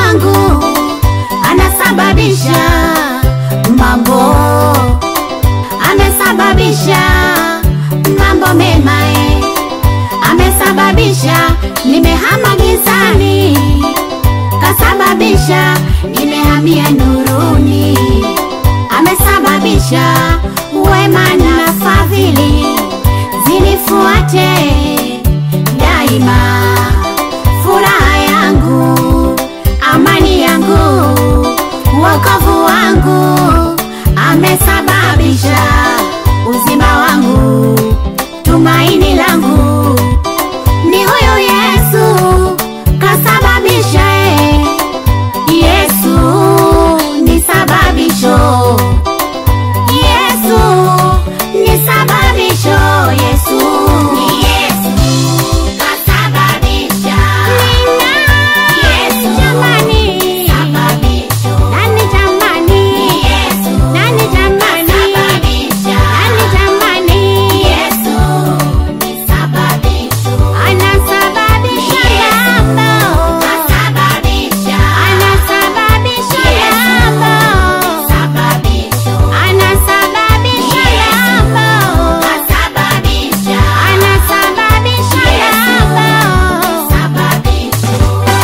wangu anasababisha mambo, amesababisha mambo mema eh. Amesababisha nimehama gizani, kasababisha nimehamia nuruni, amesababisha wema na fadhili zinifuate daima, furaha yangu, amani yangu, wokovu wangu, amesababisha uzima wangu, tumaini langu ni huyu Yesu, kasababisha eh. Yesu ni sababisho, Yesu ni sababisho, Yesu ni Yesu kasababisha. Nina Yesu jamani, sababisho. Nani jamani, ni Yesu. Nani jamani, sababisha. Nani jamani, Yesu ni sababisho. Anasababisha mambo, kasababisha. Anasababisha mambo, sababisho. Anasababisha mambo, kasababisha. Anasababisha mambo, sababisho.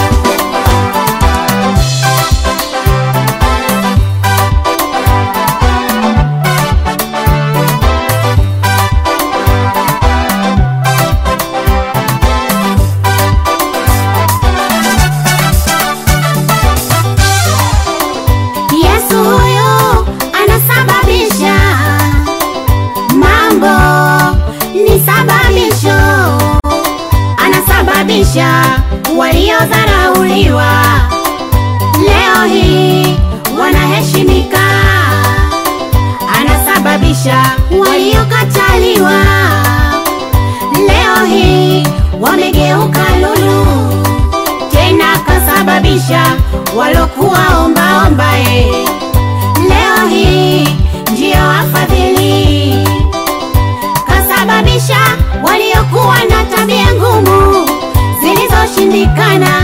Yesu huyu anasababisha mambo, ni sababisho, anasababisha waliodharauliwa leo hii wanaheshimika, anasababisha waliokataliwa leo hii wamegeuka lulu tena kasababisha walokuwa ombaomba eh. leo hii ndio wafadhili, kasababisha waliokuwa na tabia ngumu zilizoshindikana